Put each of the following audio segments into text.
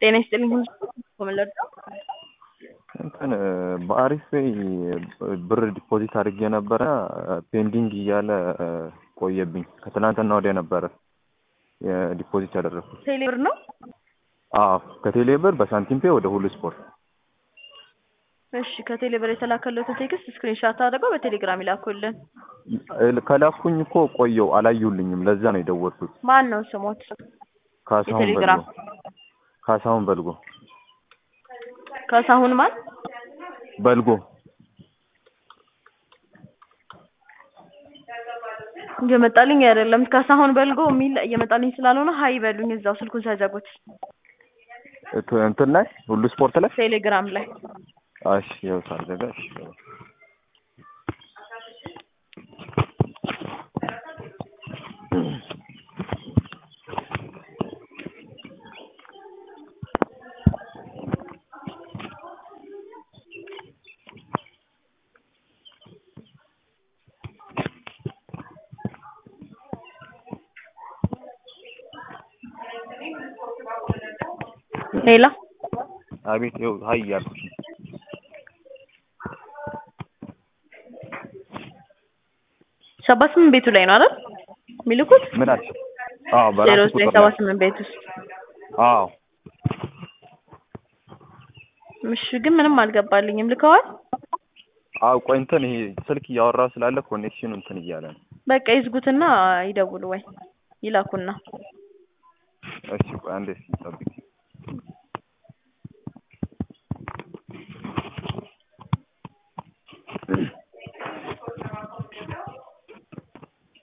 ጤና ይስጥልኝ ኮመለድ እንትን በአሪፍ ብር ዲፖዚት አድርጌ ነበረ ፔንዲንግ እያለ ቆየብኝ። ከትናንትና ወዲያ ነበረ ዲፖዚት ያደረኩት። ቴሌ ብር ነው። አዎ ከቴሌ ብር በሳንቲም ፔ ወደ ሁሉ ስፖርት። እሺ ከቴሌ ብር የተላከለትን ቴክስት ስክሪንሻት አድርገው በቴሌግራም ይላኩልን። ከላኩኝ እኮ ቆየው አላዩልኝም። ለዛ ነው የደወልኩት። ማን ነው ስሞት? ካሳሁን በልጎ። የቴሌግራም ካሳሁን በልጎ ካሳሁን ማን? በልጎ እየመጣልኝ አይደለም። ካሳሁን በልጎ የሚል እየመጣልኝ ስላልሆነ ሀይ በሉኝ። እዛው ስልኩን ሳይዘጉት እንትን ላይ ሁሉ ስፖርት ላይ ቴሌግራም ላይ እሺ፣ ያው ሳልዘጋ እሺ። ሌላ አቤት፣ ይኸው ሀይ እያልኩሽ ነው። ሰባ ስምንት ቤቱ ላይ ነው አይደል የሚልኩት? ምን አልሽ? አዎ ዜሮ በራሱ ዘጠኝ ቁጥር ሰባ ላይ ስምንት ቤት ውስጥ አዎ እሺ። ግን ምንም አልገባልኝም። ልከዋል? አዎ ቆይ እንትን ይሄ ስልክ እያወራ ስላለ ኮኔክሽኑ እንትን እያለ ነው። በቃ ይዝጉትና ይደውሉ ወይ ይላኩና እሺ ቆይ አንዴ እስኪ ጠብቂ።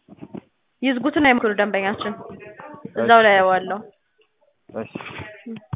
ይዝጉትና ይምክሩ ደንበኛችን እዛው ላይ ያዋለው እሺ